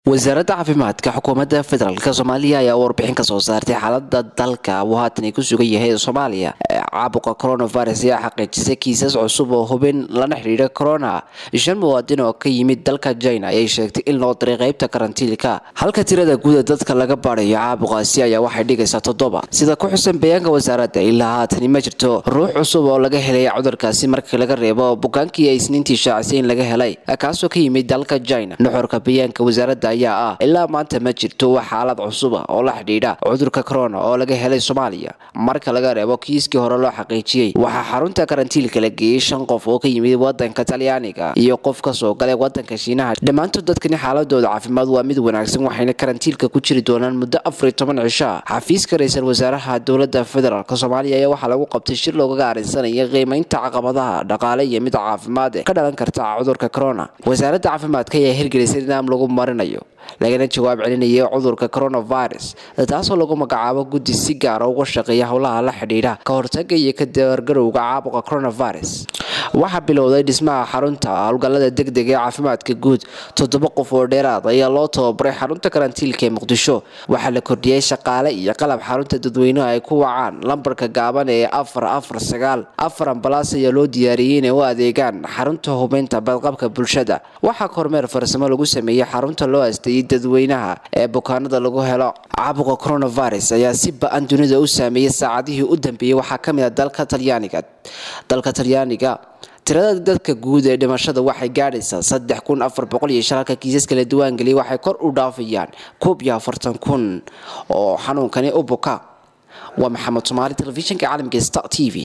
wasaaradda caafimaadka xukuumadda federaalk soomaaliya ayaa warbixin ka soo saartay xaalada dalka uu haatan ay ku sugan yahay soomaaliya caabuqa coronavirus ayaa xaqiijisay kiisas cusub oo hubin lana xidhiidha corona shan muwaadin oo ka yimid dalka china ayay sheegtay in loo diray qeybta karantiilka halka tirada guuda dadka laga baadhayo caabuqaasi ayaa waxay dhigaysaa toddoba sida ku xusan bayaanka wasaaradda ilaa haatani ma jirto ruux cusub oo laga helay cudurkaasi markii laga reebo bukaankii ay isniintii shaacisay in laga helay kaasoo ka yimid dalka china nuxurka bayaanka wasaaradda ayaa ah ilaa maanta ma jirto wax xaalad cusuba oo la xidhiidha cudurka corona oo laga helay soomaaliya marka laga reebo kiiskii hore loo xaqiijiyey waxaa xarunta karantiilka la geeyey shan qof oo ka yimid wadanka talyaaniga iyo qof kasoo galay wadanka shiinaha dhammaantood dadkani xaaladooda caafimaad waa mid wanaagsan waxayna karantiilka ku jiri doonaan muddo afariyo toban cisha xafiiska ra-iisul wasaaraha dowladda federaalk soomaaliya ayaa waxaa lagu qabtay shir loogaga arinsanaya qiimeynta caqabadaha dhaqaale iyo mid caafimaad ka dhalan karta cudurka corona wasaaradda caafimaadka ayaa hirgelisay nidaam lagu marinayo lagana jawaab celinayay cudurka coronavirus taasoo lagu magacaabo guddi si gaara uga shaqeeya howlaha la xidhiidha ka hortaga iyo ka dabargarowga caabuqa coronavirus waxaa bilowday dhismaha xarunta howlgallada degdega ee caafimaadka guud toddoba qof oo dheeraad ayaa loo tababaray xarunta karantiilka ee muqdisho waxaa la kordhiyey shaqaale iyo qalab xarunta dadweynuhu ay ku wacaan lambarka gaaban ee afar afar sagaal afar ambalaas ayaa loo diyaariyey inay u adeegaan xarunta hubeynta badqabka bulshada waxaa kormeer farsamo lagu sameeyey xarunta loo asteeyey dadweynaha ee bukaanada lagu helo caabuqa coronavirus ayaa si ba-an dunida u saameeyey saacadihii u dambeeyey waxaa ka mid a dalka talyaaniga dalka talyaaniga tirada dadka guud ee dhimashada waxay gaadhaysaa saddex kun afar boqol iyo shan halka kiisaska la diwaangeliyay waxay kor u dhaafayaan koob iyo afartan kun oo xanuunkani u buka waa maxamed soomaali telefishinka caalamka star t v